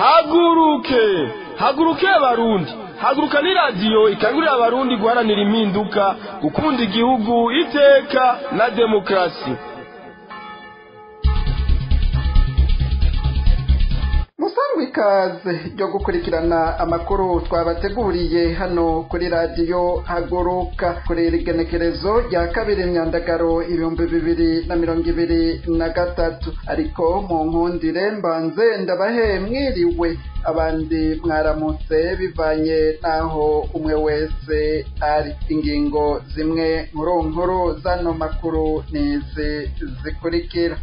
haguruke haguruke abarundi haguruka ni radiyo ikangurira abarundi guharanira impinduka gukunda igihugu iteka na demokarasi musangwe ikaze ryo gukurikirana amakuru twabateguriye hano kuri radiyo haguruka kuri iri genekerezo rya kabiri imyandagaro ibihumbi bibiri na mirongo ibiri na gatatu ariko mu nkundire mbanze ndabahe mwiriwe abandi mwaramutse bivanye n'aho umwe wese ari ingingo zimwe nkuru nkuru zano makuru nizi zikurikira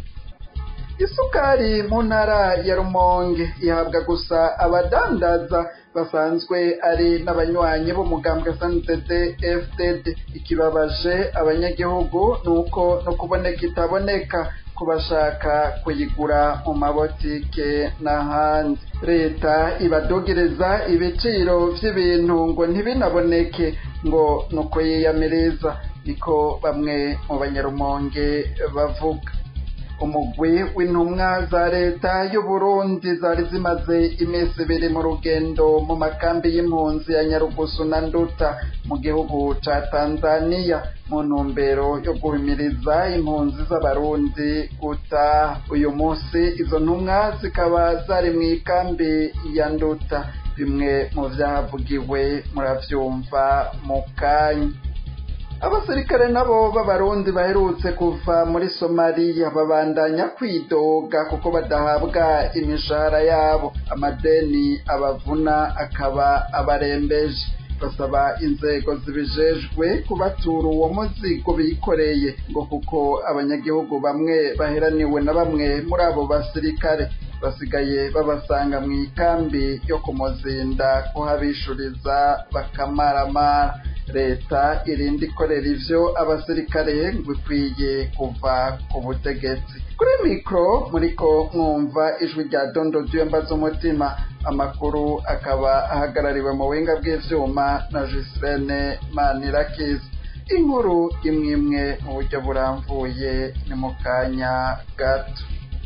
isukari mu ntara ya rumonge ihabwa gusa abadandaza basanzwe ari n'abanywanyi b'umugambwe sndd fdd ikibabaje abanyagihugu ni uko no kuboneka itaboneka ku bashaka kuyigura mu mabotike n'ahandi leta ibadogereza ibiciro by'ibintu ngo ntibinaboneke ngo ni uko yiyamiriza niko bamwe mu banyarumonge bavuga umugwi w'intumwa za leta y'uburundi zari zimaze iminsi ibiri mu rugendo mu makambi y'impunzi ya nyarugusu na nduta mu gihugu ca tanzaniya mu ntumbero yo guhimiriza impunzi z'abarundi gutaha uyu munsi izo ntumwa zikaba zari mu ikambi ya nduta bimwe mu vyahavugiwe muravyumva mu kanya abasirikare nabo b'abarundi baherutse kuva muri somaliya babandanya kwidoga kuko badahabwa imishahara yabo amadeni abavuna akaba abarembeje basaba inzego zibijejwe kubatura uwo muzigo bikoreye ngo kuko abanyagihugu bamwe baheraniwe na bamwe muri abo basirikare basigaye babasanga mu ikambi yo kumuzinda kuhabishuriza bakamaramara leta irinda ikorera ivyo abasirikare ngo ikwiye kuva ku butegetsi kuri mikoro muriko mwumva ijwi rya dondo ry'iyambaza umutima amakuru akaba ahagarariwe mu buhinga bw'ivyuma na Gislene Manirakiza inkuru imwe imwe mu buryo buramvuye ni mu kanya gato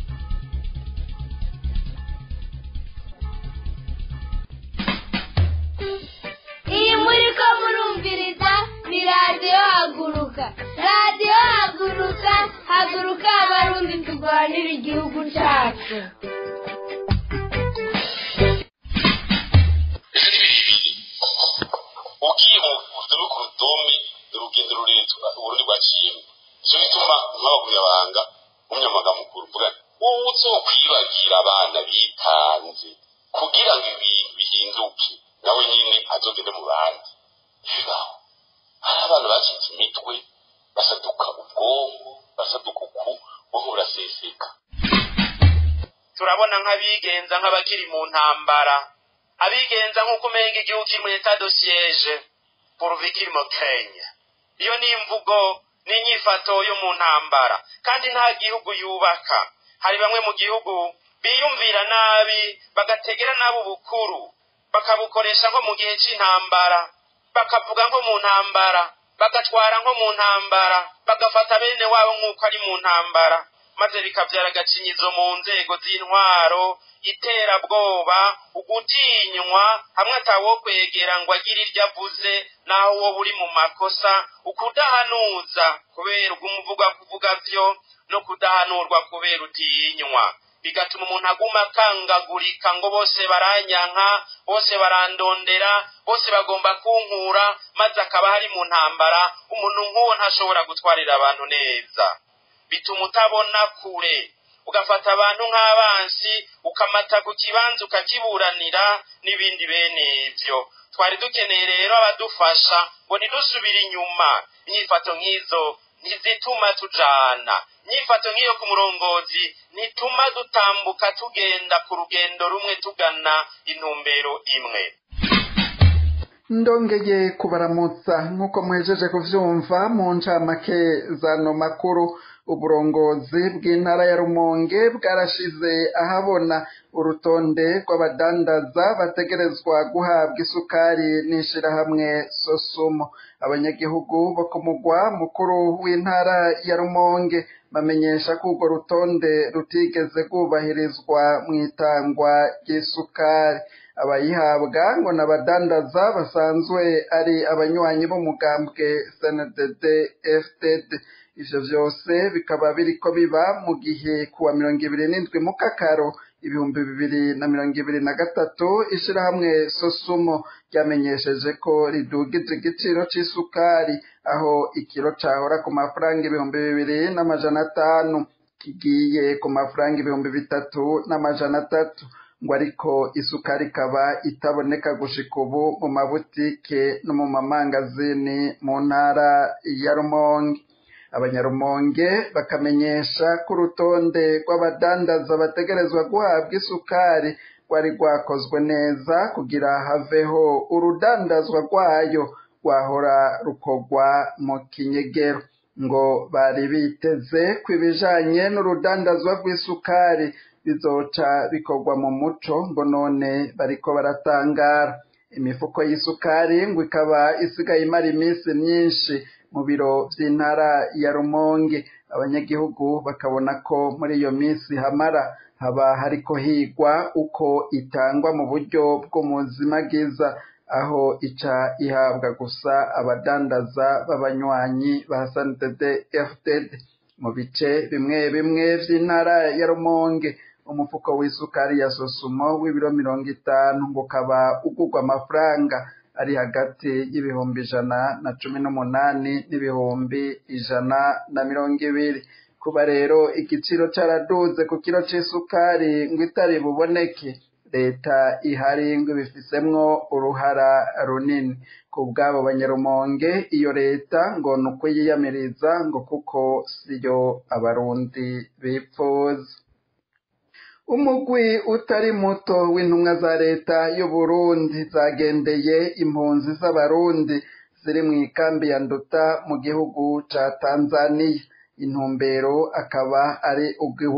iyi muri ko murumviriza ni radiyo haguruka radiyo haguruka haguruka abarundi turwanira igihugu cyacu ugiye mu rudome ku rudome urugendo rurerure uburundi bwaciyemo icyo bituma nk'abagumyabanga umunyamabanga mukuru uvuga wowe uzokwibagira abana bitanze kugira ngo ibintu bihinduke nawe nyine azogende mu bandi bibaho hari abantu bacitse imitwe basaduka ubwonko basaduka uku ubwonko buraseseka turabona nk'abigenza nk'abakiri mu ntambara abigenza nk'uko umenga igihugu kiri muri etat de siege pourvu kirimo kenya iyo ni imvugo n'inyifato yo mu ntambara kandi nta gihugu yubaka hari bamwe mu gihugu biyumvira nabi bagategera nabi ubukuru bakabukoresha nko mu gihe cy'intambara bakavuga nko mu ntambara bagatwara nko mu ntambara bagafata bene wabo nk'uko ari mu ntambara maze bikabyara agacinyizo mu nzego z'intwaro iterabwoba ugutinywa hamwe atawo kwegera ngo agire iryo avuze naho wowe uri mu makosa ukudahanuza kubera ubw'umuvuga kuvuga byo no kudahanurwa kubera utinywa bigatuma umuntu aguma akangagurika ngo bose baranyanka bose barandondera bose bagomba kunkura maze akaba hari mu ntambara umuntu nk'uwo ntashobora gutwarira abantu neza bituma utabona kure ugafata abantu nk'abansi ukamata ku kibanza ukakiburanira n'ibindi bene ibyo twari dukeneye rero abadufasha ngo ntidusubire inyuma inyifato nk'izo ntizituma tujana inyifato nk'iyo ku murongozi ntituma dutambuka tugenda ku rugendo rumwe tugana intumbero imwe ndongeye kubaramutsa nk'uko muhejeje kuvyumva mu ncamake zano makuru uburongozi bw'intara ya rumonge bwarashize ahabona urutonde rw'abadandaza bategerezwa guhabwa isukari n'ishirahamwe sosumo abanyagihugu bo ku mugwa mukuru w'intara ya rumonge bamenyesha ko urwo rutonde rutigeze rwubahirizwa mu itangwa ry'isukari abayihabwa ngo ni abadandaza basanzwe ari abanywanyi b'umugambwe sndd fdd ivyo vyose bikaba biriko biba mu gihe kuwa mirongo ibiri n'indwi mu kakaro ibihumbi bibiri na mirongo ibiri na gatatu ishirahamwe sosumo ryamenyesheje ko ridugije igiciro c'isukari aho ikiro cahora ku mafaranga ibihumbi bibiri n'amajana atanu kigiye ku mafaranga ibihumbi bitatu n'amajana atatu ngo ariko isukari ikaba itaboneka gushika ubu mu mabutike no mu mamangazini mu ntara ya rumonge abanyarumonge bakamenyesha ko urutonde rw'abadandaza bategerezwa guhabwa isukari rwari rwakozwe neza kugira haveho urudandazwa rwayo rwahora rukorwa mu kinyegero ngo bari biteze ko ibijanye n'urudandazwa rw'isukari bizoca bikorwa mu muco ngo none bariko baratangara imifuko y'isukari ngo ikaba isigaye imara iminsi myinshi mu biro vy'intara ya rumonge abanyagihugu bakabona ko muri iyo minsi hamara haba hariko higwa uko itangwa mu buryo bw'umuzimagiza aho ica ihabwa gusa abadandaza b'abanywanyi ba santd fdd mu bice bimwe bimwe vy'intara ya rumonge umufuko w'isukari ya sosumo w'ibiro mirongo itanu ngo ukaba ugurwa amafaranga ari hagati y'ibihumbi ijana na cumi n'umunani n'ibihumbi ijana na mirongo ibiri kuba rero igiciro caraduze ku kiro c'isukari ngo itari buboneke leta ihari ngo ibifisemwo uruhara runini ku bw'abo banyarumonge iyo leta ngo ni ukuyiyamiriza ngo kuko siyo abarundi bipfuza umugwi utari muto w'intumwa za leta y'uburundi zagendeye impunzi z'abarundi ziri mu ikambi ya nduta mu gihugu ca tanzaniya intumbero akaba ari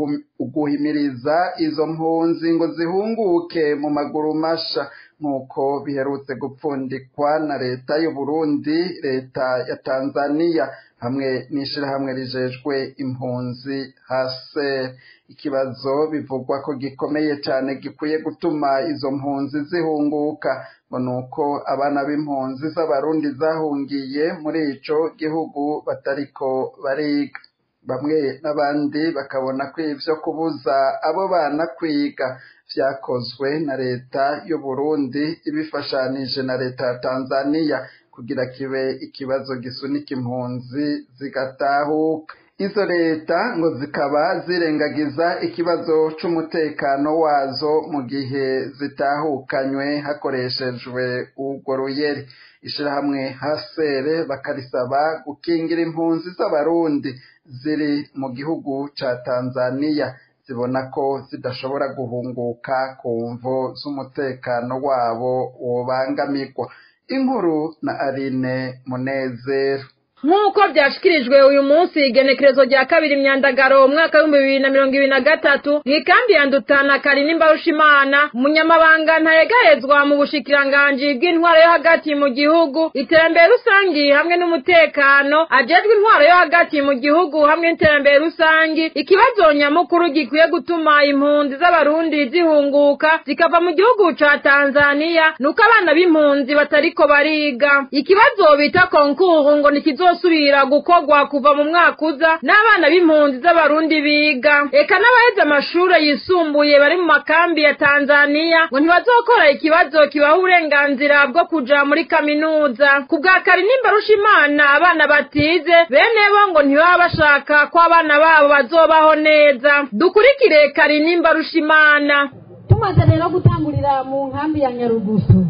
uguhimiriza izo mpunzi ngo zihunguke mu maguru masha nk'uko biherutse gupfundikwa na leta y'uburundi leta ya tanzaniya hamwe n'ishirahamwe rijejwe impunzi hase ikibazo bivugwa ko gikomeye cyane gikwiye gutuma izo mpunzi zihunguka ngo ni uko abana b'impunzi z'abarundi zahungiye muri ico gihugu batariko bariga bamwe n'abandi bakabona ko ivyo kubuza abo bana kwiga vyakozwe na leta y'uburundi ibifashanije na leta ya tanzaniya kugira kibe ikibazo gisunika impunzi zigatahuka izo leta ngo zikaba zirengagiza ikibazo c'umutekano wazo mu gihe zitahukanywe hakoreshejwe urwo ruyeri ishirahamwe hasere bakarisaba gukingira impunzi z'abarundi ziri mu gihugu ca tanzaniya zibona ko zidashobora guhunguka ku mvo z'umutekano wabo wobangamirwa inkuru na arine munezero nk'uko byashikirijwe uyu munsi igenekerezo rya kabiri imyandagaro umwaka w'ibihumbi bibiri na mirongo ibiri na gatatu mu ikambi ya ndutana karini mbarushimana umunyamabanga ntayegahezwa mu bushikiranganji bw'intwaro yo hagati mu gihugu iterambere rusangi hamwe n'umutekano ajejwe intwaro yo hagati mu gihugu hamwe n'iterambere rusangi ikibazo nyamukuru gikwiye gutuma impunzi z'abarundi zihunguka zikava mu gihugu ca tanzaniya nuko abana b'impunzi batariko bariga ikibazo bita konkuru ngo nikizo bizosubira gukorwa kuva mu mwaka uza n'abana b'impunzi z'abarundi biga eka n'abaheze amashure yisumbuye bari mu makambi ya tanzaniya ngo ntibazokora ikibazo kibaha uburenganzira bwo kuja muri kaminuza ku bwa karinimba rushimana abana batize bene bo ngo ntibaba bashaka ko abana babo bazobaho neza dukurikire karinimba rushimana tumaze rero gutangurira mu nkambi ya nyarugusu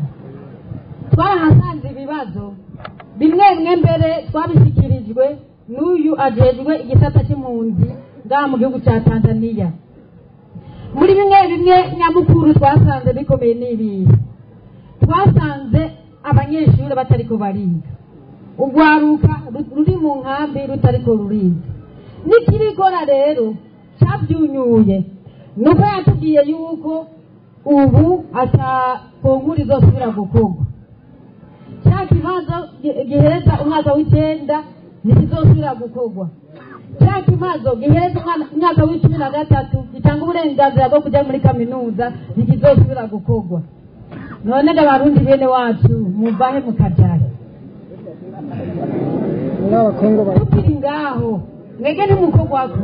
twarahasanze ibibazo bimwe bimwe mbere twabishyikirijwe n'uyu ajejwe igisata cy'impunzi ngaha mu gihugu cya tanzaniya muri bimwe bimwe nyamukuru twasanze bikomeye n'ibihe twasanze abanyeshuri batariko bariga urwaruka ruri mu nkambi rutariko ruriga n'ikirikora rero cyabyunyuye nuko yatubwiye yuko ubu atakunkura izosubira gukorwa cya kibazo gi- gihereza umwaka w'icyenda ntikizosubira gukorwa cya kibazo gihereza umwana- umwaka w'icumi na gatatu gitanga uburenganzira bwo kujya muri kaminuza ntikizosubira gukorwa none ngo abarundi bene wacu muvahe mukabyara tukiri ngaho mwege ntimukorwako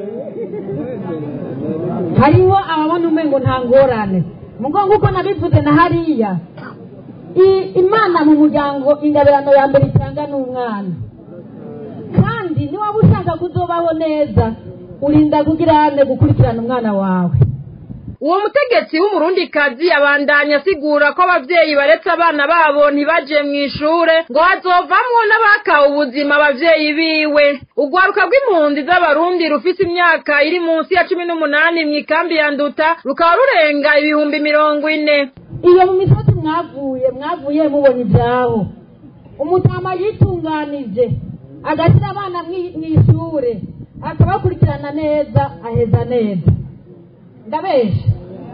hariho ababona umengo nta ngorane mugo nguko nabivuze na hariya I- imana mu muryango ingabirano ya mbere itanga n'umwana kandi niwaba ushaka kuzobaho neza urinda kugirane gukurikirana umwana wawe uwo mutegetsi w'umurundikazi abandanya asigura ko abavyeyi baretse abana babo ntibaje mu ishure ngo hazovamwo n'abakawe ubuzima abavyeyi biwe urwaruka rw'impunzi z'abarundi rufise imyaka iri munsi ya cumi n'umunani mw'ikambi ya nduta rukaba rurenga ibihumbi mirongo ine iyo mu misozi mwavuye mwavuye mubona ibyabo umutama yitunganije agashyira abana mwi- mw'ishure akabakurikirana neza aheza neza ndabesha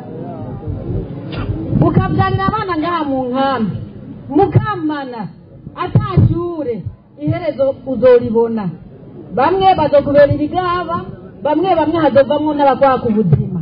mukabyarira abana ngaha mu nkambi mukamana atashure iherezo uzoribona bamwe bazokubera ibigaba bamwe bamwe hazovamwo n'abakwaka ubuzima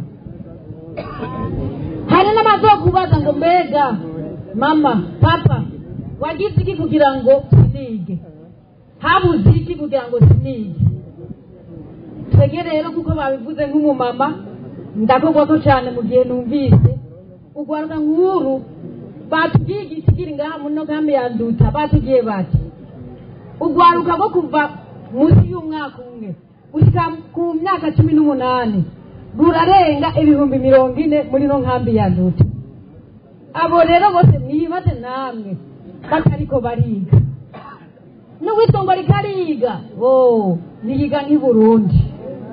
hari n'abazokubaza ngo mbega mama papa wagize iki kugira ngo sinige habuze iki kugira ngo sinige twege rero kuko babivuze nk'umumama ndakogwa ko cyane mu gihe numvise ugwaruka nkuru batubwiye igisigiri ngaha muno kambi ya nduta batubwiye bati ugwaruka rwo kuva munsi y'umwaka umwe gushyika ku myaka cumi n'umunani rurarenga ibihumbi mirongo ine muri no nkambi ya nduta abo rero bose mwibaze namwe batariko bariga n'uwitongo rikariga oh niyiga nk'i burundi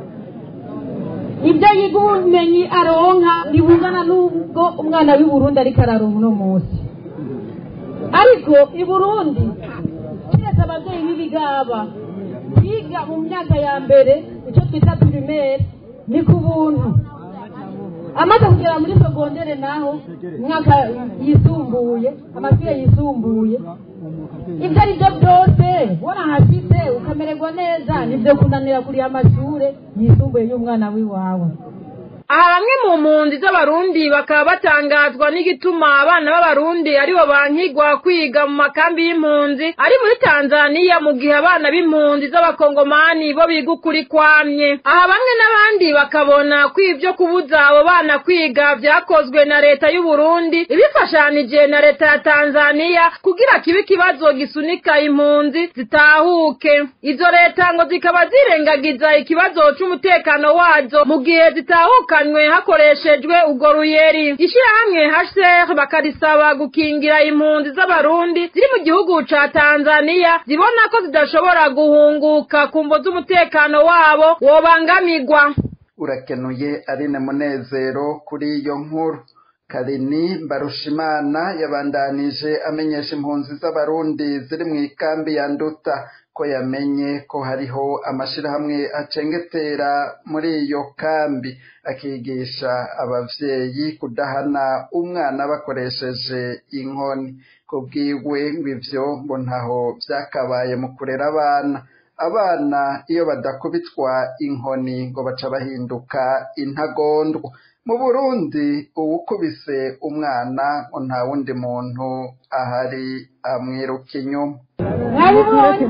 ibyo yiga ubumenyi aronka ntibungana n'ubwo umwana w'i burundi ariko araronka uno munsi ariko i burundi keretse ababyeyi b'ibigaba biga mu myaka ya mbere icyo twita pirimeri ni ku buntu amaze kugera muri sogondere naho imyaka yisumbuye amashuri yisumbuye ibyo ari byo byose warahashyize ukamererwa neza nibyo kunanira kuriya amashure yisumbuye y'umwana w'iwawe aha bamwe mu mpunzi z'abarundi bakaba batangazwa n'igituma abana b'abarundi aribo bankigwa kwiga mu makambi y'impunzi ari muri tanzaniya mu gihe abana b'impunzi z'abakongomani bo biga ukuri kwamye aha bamwe n'abandi bakabona ko ibyo kubuza abo bana kwiga byakozwe na leta y'uburundi ibifashanije na leta ya tanzaniya kugira kibe ikibazo gisunika impunzi zitahuke izo leta ngo zikaba zirengagiza ikibazo c'umutekano wazo mu gihe zitahuka zirukanywe hakoreshejwe urwo ruyeri ishyirahamwe hcr bakarisaba gukingira impunzi z'abarundi ziri mu gihugu ca tanzaniya zibona ko zidashobora guhunguka ku mvo z'umutekano wabo wobangamirwa urakenuye arine munezero kuri iyo nkuru karini mbarushimana yabandanije amenyesha impunzi z'abarundi ziri mu ikambi ya nduta ko yamenye ko hariho amashirahamwe acengetera muri iyo kambi akigisha abavyeyi kudahana umwana bakoresheje inkoni kubwiwe ngo ivyo ngo ntaho vyakabaye mu kurera abana abana iyo badakubitwa inkoni ngo baca bahinduka intagondwa mu burundi uwukubise umwana ngo nta wundi muntu ahari amwiruka inyuma mwabibonye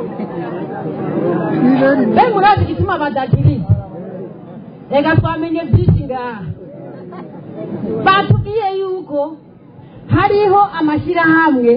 be murazi igituma badakiriza reka twamenye byinshi ngaha batubwiye yuko hariho amashyirahamwe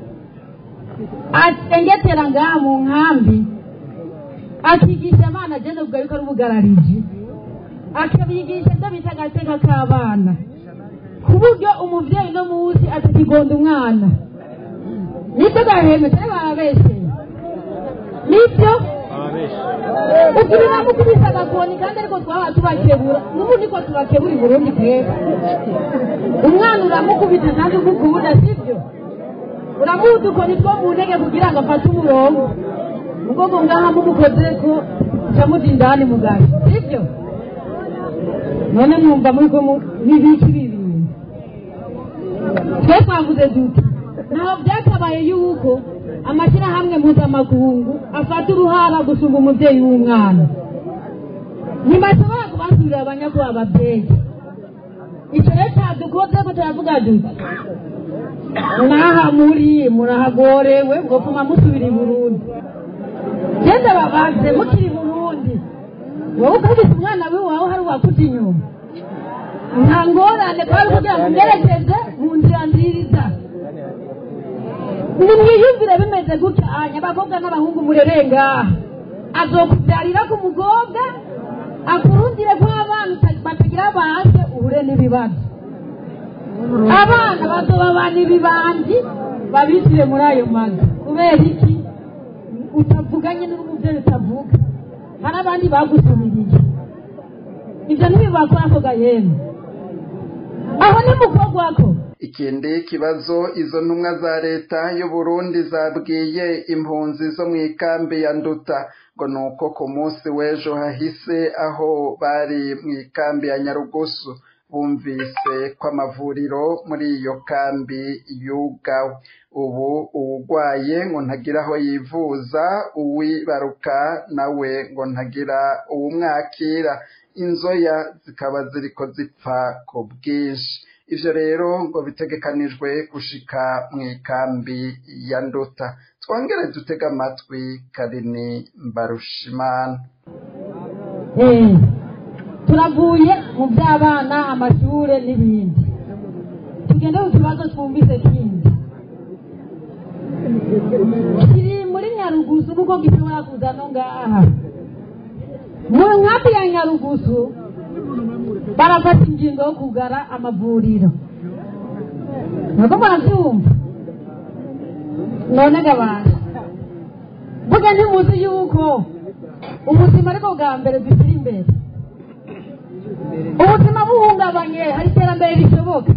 acengetera ngaha mu nkambi akigisha abana agenda kuvuga yuko ari ubugarariji akabigisha ibyo bita agateka k'abana ku buryo umubyeyi no munsi atakigonda umwana nibyo gaheme cyangwa bababesheye nibyo ubwira mukubise agakoni kandi ariko twaba tubakebura n'ubu niko tubakebura i burundi twebwe umwana uramukubita kandi umukunda sibyo uramuha udukoni two mu ntege kugira ngo afate umurongo ubwo ngo ngaha mumukoze ko uca mudindani mugaje sibyo none mwumva muri ko n'ibiki bibiri twe twavuze duti ntaho byakabaye yuko amashyirahamwe mpuzamakungu afata uruhara gusumba umubyeyi w'umwana ntibashobora kubasubirira abanyakubahwa ababyeyi icyo rero cyadukoze ko turavuga duti mwaha muri murahagorewe ngo pfuma musubira i burundi genda babaze mukiri i burundi wowe ukubise umwana w'iwawe hari uwakuta inyuma nta ngorane twari kugira ngo umerekeze mu nzira nziza nimwiyumvire bimeze gutya anya abakobwa n'abahungu murereye ngaha azokubyarira ku mukobwa akurundire ko abana batagira banze uhure n'ibibazo abana bazobabana ibibanzi babisire muri ayo mazu kubera iki utavuganye n'umubyeyi utavuga hari abandi bagusubiriye ibyo ntibibakora ako gahembe aho ni mukobwa ko ikindi kibazo izo ntumwa za leta y'u Burundi zabwiye impunzi zo mu ikambi ya nduta ngo ni uko ku munsi w'ejo hahise aho bari mu ikambi ya nyarugusu bumvise ko amavuriro muri iyo kambi yugawe ubu uwurwaye ngo ntagira aho yivuza uwibaruka nawe ngo ntagira uwumwakira inzoya zikaba ziriko zipfa ku bwinshi ivyo rero ngo bitegekanijwe gushika mu ikambi ya nduta twongere dutega amatwi karini mbarushimana turavuye mu by'abana amashure n'ibindi tugende ku kibazo twumvise kindi kiri muri nyarugusu kuko gishobora kuza no ngaha mu nkambi ya nyarugusu barafata ingingo yo kugara amavuriro ntabwo murabyumva none gabana mvuga ntimuzi yuko ubuzima ariko bwa mbere dushyira imbere ubuzima buhungabanye hari iterambere rishoboka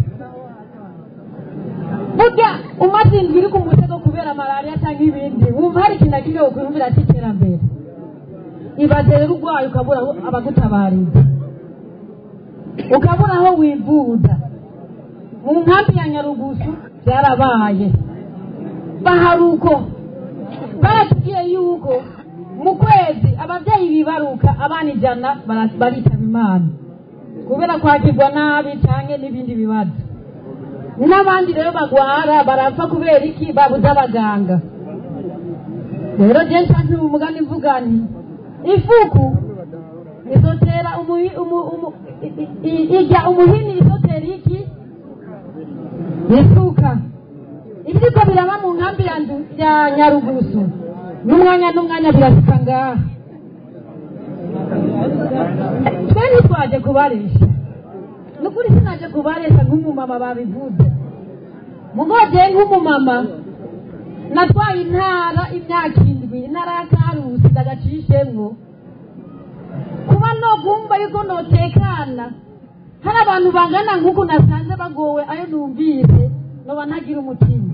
burya umaze indwi iri ku musego kubera malariya cyangwa ibindi wumva hari ikintu akiriye ukumvira cy'iterambere ibaze rero urwaye ukabura abagutabariza ukabura aho wivuza mu nkambi ya nyarugusu byarabaye baharuko baratubwiye yuko mu kwezi ababyeyi bibaruka abana ijana baritaba imana kubera kwakirwa nabi cyangwa n'ibindi bibazo n'abandi rero bagwara barapfa kubera iki babuze abaganga rero jenshi nti umugani mvuga nti ifuku isotera ijya umuhini isotera iki isuka ibiriko biraba mu nkambi ya nyarugusu n'umwanya n'umwanya birasika ngaha twe ntitwaje kubaresha ni ukuri sinaje kubaresha nk'umumama babivuze mugoje nk'umumama natwaye intara imyaka indwi intara ya karusi ndagacishemwo kuba nogumva yuko notekana hari abantu bangana nk'uku nasanze bagowe ayo numvise noba ntagira umutima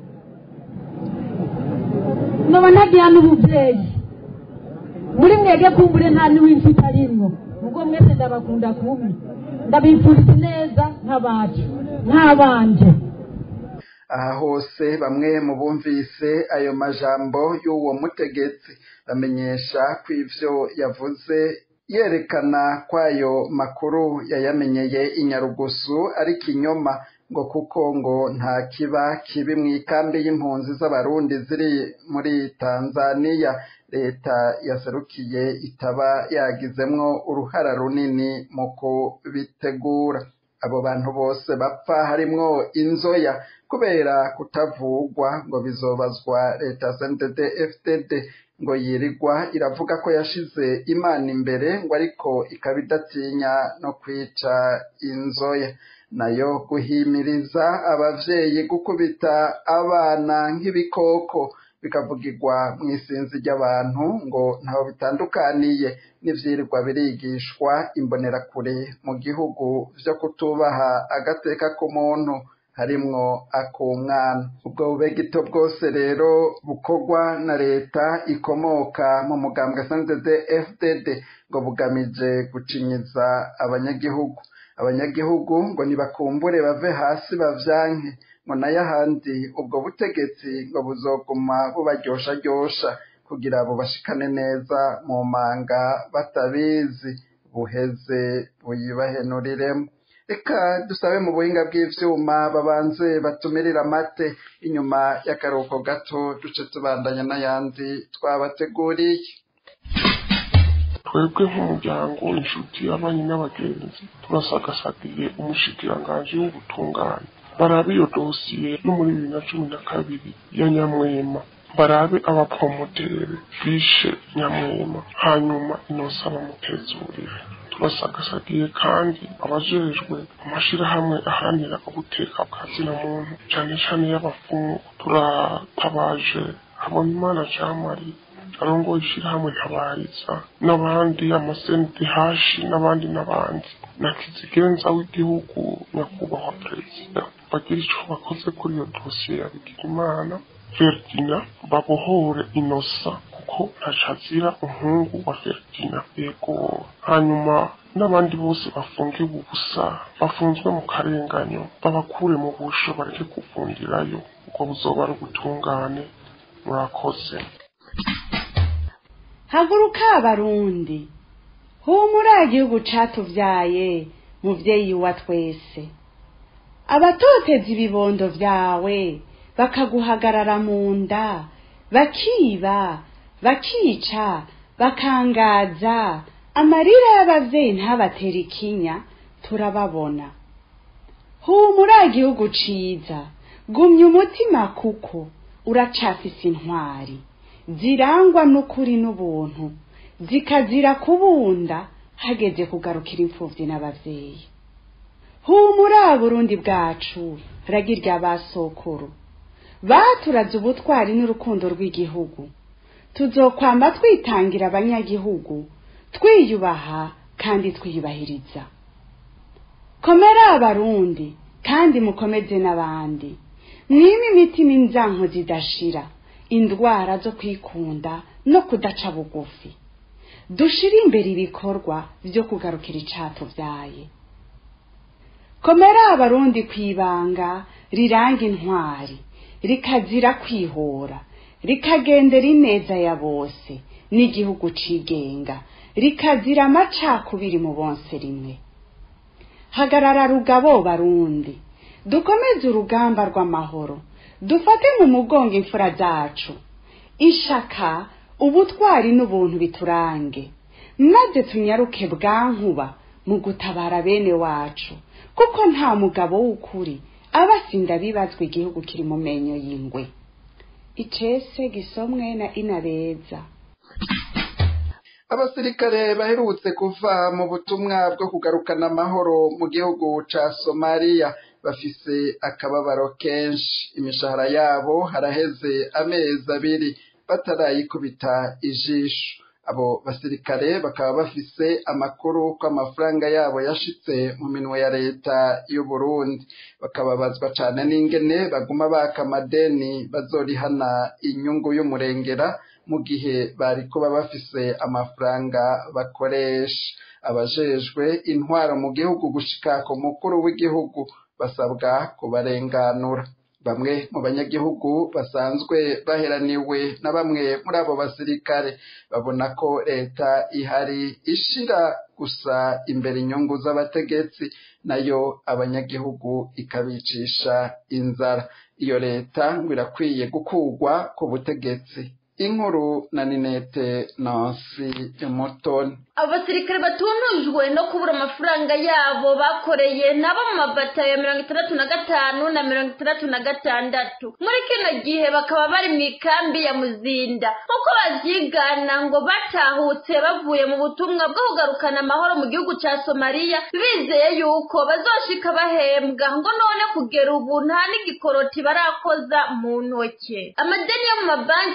noba ntagira n'ubuvyeyi muri mwege kumbure nta niw'inshuti arimwo ubwo mwese ndabakunda kubi ndabifuriza neza nk'abacu nk'abanje aha hose bamwe mu bumvise ayo majambo y'uwo mutegetsi bamenyesha ko ivyo yavuze yerekana kwayo makuru yayamenyeye inyarugusu ari kinyoma ngo kuko ngo nta kiba kibi mu ikambi y'impunzi z'abarundi ziri muri tanzaniya leta yaserukiye itaba yagizemwo uruhara runini mu kubitegura abo bantu bose bapfa harimwo inzoya kubera kutavugwa ngo bizobazwa leta cndd fdd ngo yirirwa iravuga ko yashize imana imbere ngo ariko ikaba idatinya no kwica inzoya nayo guhimiriza abavyeyi gukubita abana nk'ibikoko bikavugirwa mu isinzi ry'abantu ngo ntaho bitandukaniye n'ivyirirwa birigishwa imbonerakure mu gihugu vyo kutubaha agateka k'umuntu harimwo ak'umwana ubwo bubegito bwose rero bukorwa na leta ikomoka mu mugambwe sndd fdd ngo bugamije gucinyiza abanyagihugu abanyagihugu ngo nibakumbure bave hasi bavyanke ngo nayo ahandi ubwo butegetsi ngo buzoguma bubaryoshajyosha kugira bubashikane neza mu manga batabizi buheze buyibahenuriremo reka dusabe mu buhinga bw'ivyuma babanze batumirira amate inyuma y'akaruhuko gato duce tubandanya n'ayandi twabateguriye twebwe nk'umuryango inshuti abanyi n'abagenzi turasagasagiye umushikiranganji w'ubutungane barabe iyo dosiye yo muri bibiri na cumi na kabiri ya nyamwema barabe abapromotere bishe nyamwema hanyuma inosa bamutezurire turasagasagiye kandi abajejwe amashirahamwe aharanira ubuteka bwa zina muntu cane cane y'abafungu turatabaje habonimana jean marie arongoye ishirahamwe ntabariza n'abandi amasenti hashi n'abandi n'abandi na kizigenza w'igihugu nyakubahwa perezida bagira ico bakoze kuri iyo dosiye ya bigirimana Ferdina babohore inosa kuko ntacazira umuhungu wa Ferdina yego hanyuma n'abandi bose bafungiwe ubusa bafunzwe mu karenganyo babakure mu busho bareke kuvundirayo ubwo buzoba ari ubutungane murakoze haguruka abarundi humura igihugu catuvyaye muvyeyi wa twese abatoteza ibibondo vyawe bakaguhagarara mu nda bakiba bakica bakangaza amarira y'abavyeyi ntabatera ikinya turababona humura igihugu ciza gumya umutima kuko uracafise intwari zirangwa n'ukuri n'ubuntu zikazira kubunda hageze kugarukira imfuvyi n'abavyeyi humura burundi bwacu ragirya basokuru baturaze ubutwari n'urukundo rw'igihugu tuzokwamba twitangira abanyagihugu twiyubaha kandi twiyubahiriza komera abarundi kandi mukomeze n'abandi mwime imitima inzanko zidashira indwara zo kwikunda no kudaca bugufi dushire imbere ibikorwa vyo kugarukira icatuvyaye komera abarundi kwibanga riranga intwari rikazira kwihora rikagendera ineza ya bose n'igihugu cigenga rikazira amacakubiri mu bonse rimwe hagarara rugabo barundi dukomeze urugamba rw'amahoro dufate mu mugongo imfura zacu ishaka ubutwari n'ubuntu biturange maze tunyaruke bwankuba mu gutabara bene wacu kuko nta mugabo w'ukuri aba asinda bibazwa igihugu kiri mu menyo y'ingwe icese gisomwe na inabeza abasirikare baherutse kuva mu butumwa bwo kugarukana amahoro mu gihugu ca somaliya bafise akababaro kenshi imishahara yabo haraheze amezi abiri batarayikubita ijisho abo basirikare bakaba bafise amakuru ko amafaranga yabo yashitse mu minwe ya leta y'u Burundi bakababazwa cane n'ingene baguma baka amadeni bazorihana inyungu y'umurengera mu gihe bari kuba bafise amafaranga bakoresha abajejwe intwaro mu gihugu gushika ku mukuru w'igihugu basabwa kubarenganura bamwe mu banyagihugu basanzwe baheraniwe na bamwe muri abo basirikare babona ko leta ihari ishira gusa imbere inyungu z'abategetsi nayo abanyagihugu ikabicisha inzara iyo leta ngo irakwiye gukugwa ku butegetsi inkuru na ninete nansi mutoni abasirikare batunujwe no kubura amafaranga yabo bakoreye nabo mu mabatayo ya mirongo itandatu na gatanu na mirongo itandatu na gatandatu muri kino gihe bakaba bari mu ikambi ya muzinda nk'uko bavyigana ngo batahutse bavuye mu butumwa bwo kugarukana amahoro mu gihugu ca somaliya bizeye yuko bazoshika bahembwa ngo none kugera ubu nta n'igikoroti barakoza mu ntoke amadeni yo mu mabanki hamwe n'aba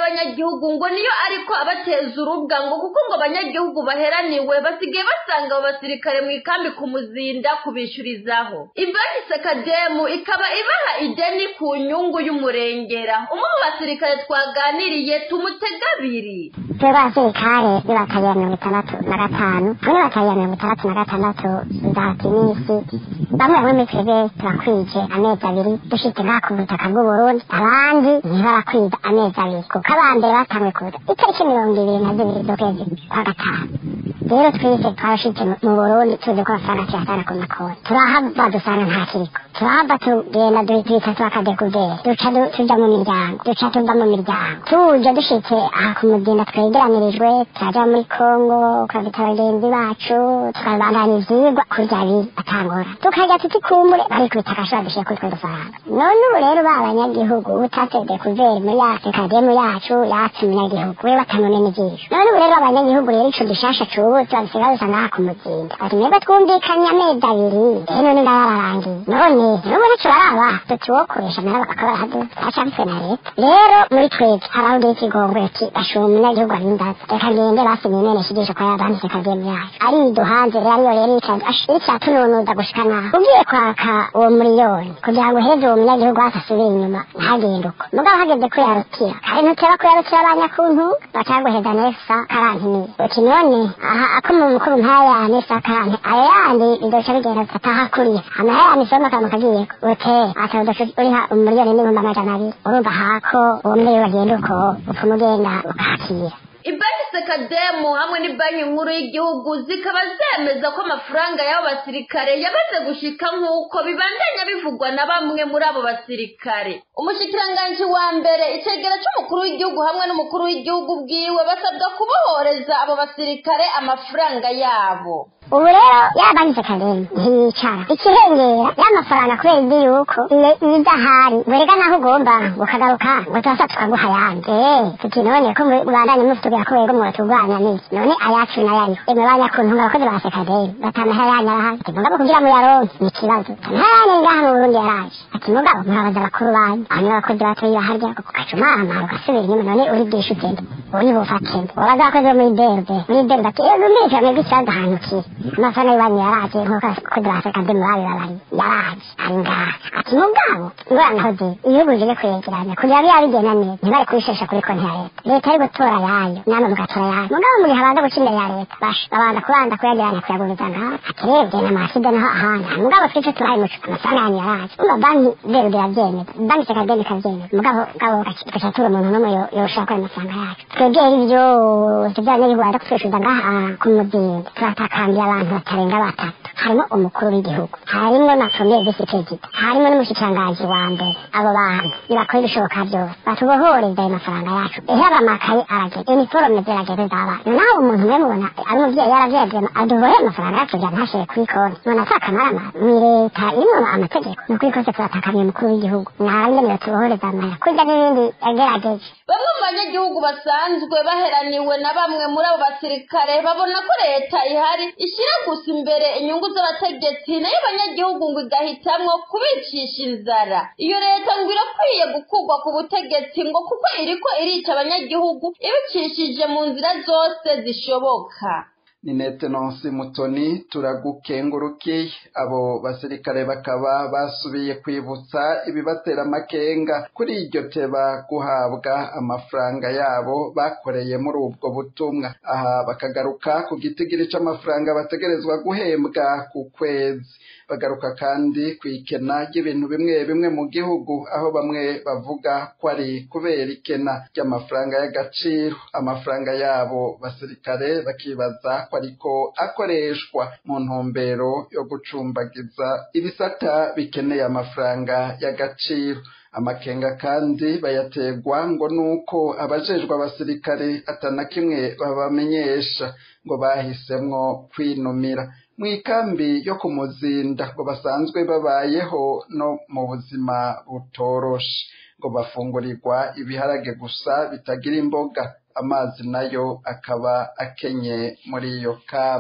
y'abanyagihugu ngo niyo ariko abateza urubwa ngo kuko ngo abanyagihugu baheraniwe basigaye basanga abo basirikare mu ikambi ku muzinda kubishyurizaho ibanki sekademu ikaba ibaha ideni ku nyungu y'umurengera umwe mu basirikare twaganiriye tumutega abiri twebwe abasirikare b'ibataye mirongo itandatu na gatanu hamwe bataye mirongo itandatu na gatandatu nzahati n'isi bamwe bamwe muri twebwe turakwije amezi abiri dushitse ngaha ku butaka bw'uburundi abandi ntibarakwiza amezi abiri kuko abambere batangwe kuza itariki mirongo ibiri na zibiri z'ukwezi kwa gatanu rero twese twarashitse mu burundi tuzi ko amafaranga tuyasana ku makonti turahava dusanga nta kiriko turahava tugenda duhita turakadekuveri duca tuja mu miryango duca tuva mu miryango tuje dushitse aha ku muzinda twegeranirijwe turaja muri kongo ukabita bagenzi bacu tukabandanya ivyigwa kurya bi atangora tukarya tuti kumbure barikubita agashora dushiye kuri twe dufaranga none ubu rero ba banyagihugu utatse dekuveri muri yacu kademu yacu yatse umunyagihugu we batamune n'ijisho none ubu rero abanyagihugu rero ico dushasha cubutse babisiga bisa ngaha ku muzinda ati mwebwe twumvikanye amezi abiri rero none ndabararangiye none n'ubu nico baraba tutuwokoresha nabo bakaba barahadu bacabitswe na leta rero muri twebwe hari aho ugira ikigongwe ati bashura umunyagihugu arindaza reka ngende basinye imenesha ijisho kwa yabanditse kademu yacu ariduhanze rero ariyo rero icatununuza gushika naho ugiye kwaka uwo miliyoni kugira ngo uheze uwo munyagihugu wese asubire inyuma ntagende uko mugabo hageze kuyarukira kare ntuteba kuyarukira abanyakuntu bacaguheza nesa karantiniye uti none aha ako mu mukuru ntaya nesa karanti ayo yandi bizoca bigenda ataha kuriya amahera yandi soma akantu kagiyeko ute ata udaca uriha umiliyoni n'ibihumbi amajana abiri urumva hako uwo miliyoni bagenda uko upfuma ugenda ukakira ibanki sekademu hamwe n'ibanki nkuru y'igihugu zikaba zemeza ko amafaranga y'abo basirikare yamaze gushika nk'uko bibandanya bivugwa na bamwe muri abo basirikare umushikiranganji wa mbere icegera c'umukuru w'igihugu hamwe n'umukuru w'igihugu bwiwe basabwa kubohoreza abo basirikare amafaranga yabo ubu rero yabanditse kadeni ntiyicara ikirengera y'amafaranga kubera ibyo yuko iyo idahari werega naho ugomba ukagaruka ngo turasa tukaguha ayandi eh tuti none ko mubandanye mufitubwira ko wego muratugwanya n'iki none ayacu nayo ariho emwe banyakuntu abakozi ba sekadeni batamahera yanyu arahari ati mugabo kugira muyaronke ni ikibazo amahera yanyu ngaha mu burundi yaraje ati mugabo murabaza bakuru banyu hanyuma abakozi batoyi baharya ugaca umamara ugasubira inyuma none uri bwishe ugende uri bufatemo wabaza abakozi bo muri berbe muri berbe ati ejo mbere mwebwe ikibazo ahantu kiri amafaranga y'iwanyu yaraje nk'uko abakozi ba sekadeni babibabari yaraje ari ngaha ati mugabo ngoranahoze ibihugu bije kwegeranya kugira ngo yabigena neza ntibari kubishesha kuri konti ya leta leta ari gutora yayo namwe mugatora yayo mugabo mu gihe abanza guca imbere ya leta basha babanza kubanza kuyageranya kuyaguriza ngaha ati rebye n'amahaside naho ahandi mugabo twice turaye muco amafaranga yanyu yaraje umva banki rero birabyemeza banki sekadeni ikabyemeza mugabo gabo tugaca tura umuntu n'umwe yoshaka ayo mafaranga yacu twebwe ibyo tujyanye baza kutwishyuza ngaha ku muzinda turatakambiye abantu batarenga batatu harimo umukuru w'igihugu harimo na premier visi perezida harimo n'umushikiranganji wa mbere abo bantu nibakora ibishoboka byose batubohoreza ayo mafaranga yacu ehera amakaye aragenda iniforome ziragenda z'abana naho umuntu umwe mubona ari umubyeyi yarabyegema aduboheye amafaranga yacu kugira ntashire kuri konti none atakamara ni leta irimo amategeko ni ukuri kose turatakamiye umukuru w'igihugu narangenewe tubohoreza amaya kurya n'ibindi yagerageje bamwe mu banyagihugu basanzwe baheraniwe na bamwe muri abo basirikare babona ko leta ihari ishyira gusa imbere inyungu z'abategetsi nayo abanyagihugu ngo igahitamwo kubicisha inzara iyo leta ngo irakwiye gukurwa ku butegetsi ngo kuko iriko irica abanyagihugu ibicishije mu nzira zose zishoboka ni netenonsi mutoni turagukengurukiye abo basirikare bakaba basubiye kwibutsa ibibatera amakenga kuri iryo teba guhabwa amafaranga yabo bakoreye muri ubwo butumwa aha bakagaruka ku gitigiri c'amafaranga bategerezwa guhembwa ku kwezi bagaruka kandi ku ikena ry'ibintu bimwe bimwe mu gihugu aho bamwe bavuga ko ari kubera ikena ry'amafaranga y'agaciro amafaranga yabo basirikare bakibaza ko ariko akoreshwa mu ntumbero yo gucumbagiza ibisata bikeneye amafaranga y'agaciro amakenga kandi bayategwa ngo nuko abajejwe abasirikare atana kimwe babamenyesha ngo bahisemwo kwinumira mu ikambi yo ku muzinda ngo basanzwe babayeho no mu buzima butoroshe ngo bafungurirwa ibiharage gusa bitagira imboga amazi nayo akaba akenye muri iyo kambi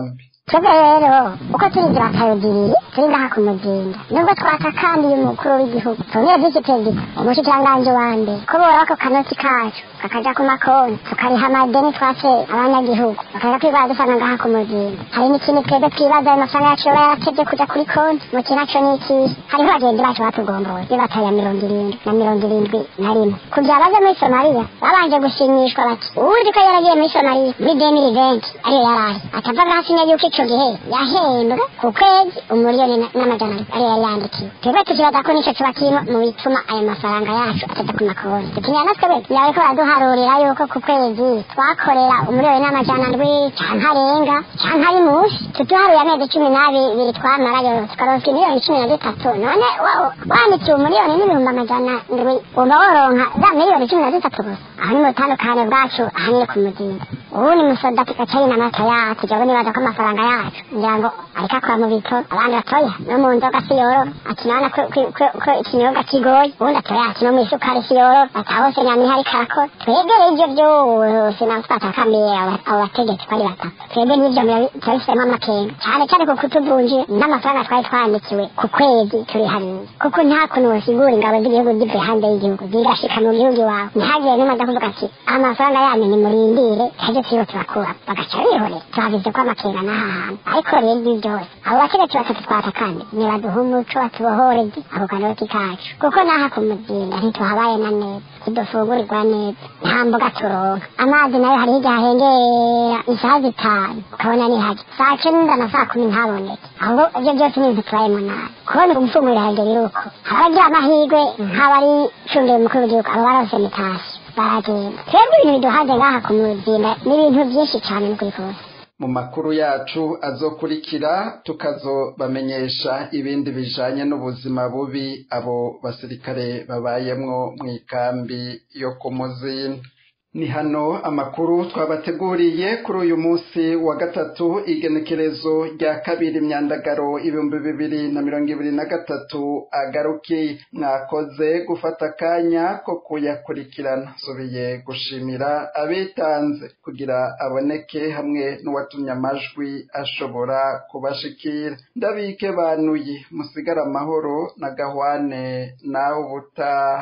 twebwe rero uko turigira akayugiriye turi ngaha ku muzinda nubwo twatakambiye umukuru w'igihugu tubonye by'iki perezida umushikiranganji wa mbere ko bora ako kanoti kacu kakaja ku makonti tukariha amadeni twatse abanyagihugu bakaza kwigwara dusanga ngaha ku muzinda hari n'ikindi twebwe twibaza ayo mafaranga yacu yoba yaratevye kuja kuri konti mu kinaco n'ikihe hariho bagenzi bacu batugomboye bibataye ya mirongo irindwi na mirongo irindwi na rimwe kugira baje muri somaliya babanje gushimishwa bati uwuzi ko yaragiye muri somaliya muri demiri venti ariyo yarari atava gasinya yuko ico gihe yahembwe ku kwezi umuriyoni na- n'amajana abiri ariyo yari yandikiwe twebwe tukibaza ko nico kiba kirimo mu bituma ayo mafaranga yacu ataja ku makonti tukinyana natwe be yawe ko baraduharurira yuko ku kwezi twakorera umuriyoni n'amajana ndwi canke arenga canke ari musi tuduharuye amezi cumi n'abiri twamarayo tukaronka imiliyoni cumi na zitatu none wa- wandikiwe umuriyoni n'ibihumbi amajana ndwi wumva woronka za miliyoni cumi na zitatu gusa aho ni mu butandukane bwacu ahanini ku muzinda ubu ni musoda tugacayi n'amata yacu jyewe nibaza ko amafaranga yacu ngira ngo ariko akora mu bito abandi batoya no mu nzoga si yororo ati nabona ko ko- ko- ko ikinyobwa kigoye ubundi atoya ati no mu isukari si yororo ati aho hose nyamira ariko arakora twebwe ibyo byose nabo twatakambiye abo- abo bategetsi ko ari batatu twebwe n'ibyo bira- turabifitemo amakenga cyane cyane kuko utuvunje n'amafaranga twari twandikiwe ku kwezi turi hariya kuko nta kuntu wosigura ingabo z'igihugu zivuye hanze y'igihugu zigashika mu gihugu iwawe ntihagire n'umwe aza kuvuga ati amafaranga yanyu nimurindire ejo turiho turakura bagaca bihorera tuhabize ko amakenga n'aha hantu ariko rero ibi byose abo bategetsi batatu twata kandi nibaduha umuco batubohoreze ako kanoti kacu kuko n'aha ku muzinda ntituhabaye na neza ntidufungurirwa neza nta mboga turonka amazi nayo hariho igihe ahengera isaha zitanu ukabona ni hake saa cyenda na saa kumi ntaboneke ahubwo ibyo byose ni ibintu tubayemo nabi kubona umufungurira hagera iruko abagira amahirwe nk'abari cundiye umukuru w'igihugu abo barose mitashyo baragenda twebwe ibintu biduhanze ngaha ku muzinda ni ibintu byinshi cyane n'ukuri kose mu makuru yacu azokurikira tukazobamenyesha ibindi bijanye n'ubuzima bubi abo basirikare babayemwo mu ikambi yo ku muzinda ni hano amakuru twabateguriye kuri uyu munsi wa gatatu igenekerezo rya kabiri myandagaro ibihumbi bibiri na mirongo ibiri na gatatu agaruki mwakoze gufata akanya ko kuyakurikirana nsubiye gushimira abitanze kugira aboneke hamwe n'uwatumye amajwi ashobora kubashikira ndabike banuye musigara amahoro na gahwane nawe ubutaha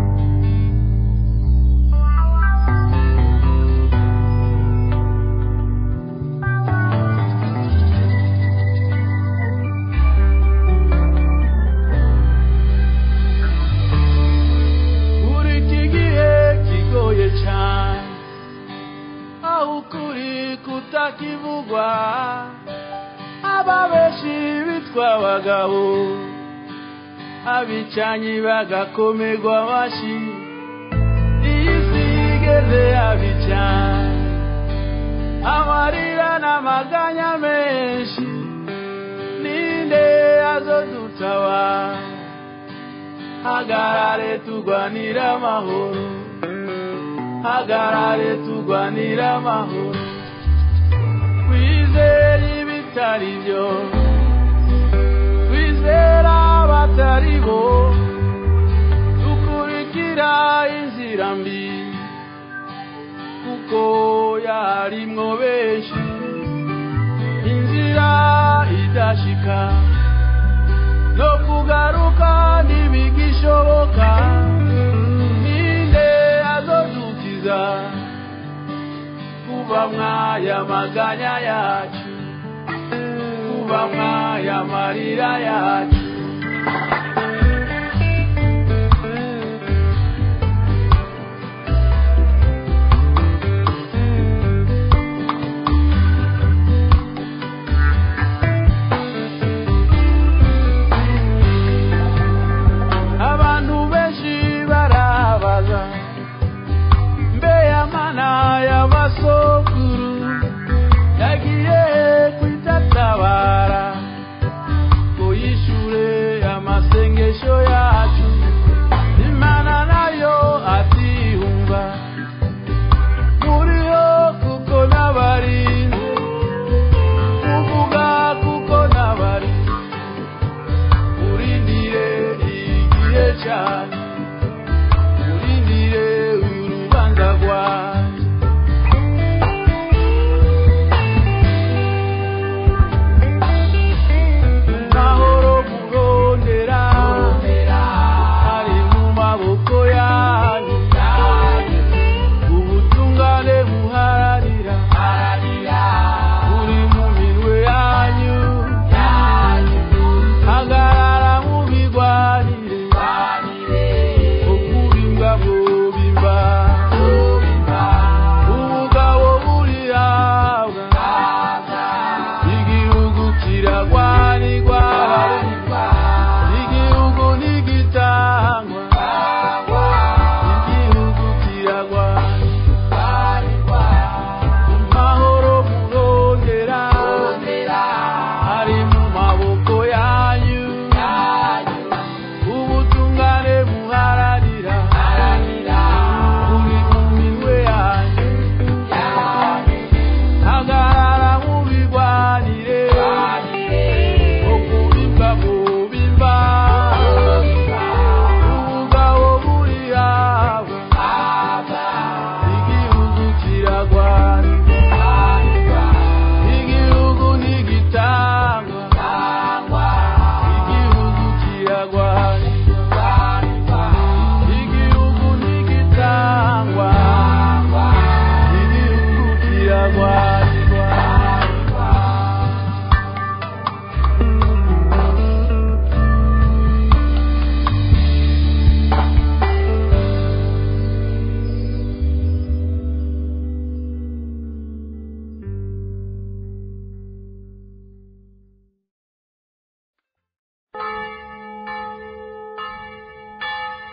muri iki gihe kigoye cyane aho ukuri kutakivugwa ababeshi bitwa abagabo abicanyi bagakomerwa amashyi iyi si igeze abicanye amarira n'amaganya menshi ninde azodutabara hagarare turwanira amahoro hagarare turwanira amahoro twizere ibitari byo twizera abatari bo dukurikira inzira mbi kuko yarimwo benshi inzira idashika no kugaruka ntibigishoboka ninde azodukiza kuba mwaya maganya yacu kuba mwaya marira yacu abantu benshi barabaza mbe amana y'abasokuru yagiye kwitatabara ngo yishure amase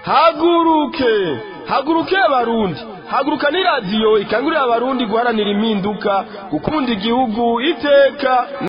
haguruke haguruke abarundi haguruka ni radiyo ikangurira abarundi guharanira impinduka gukunda igihugu iteka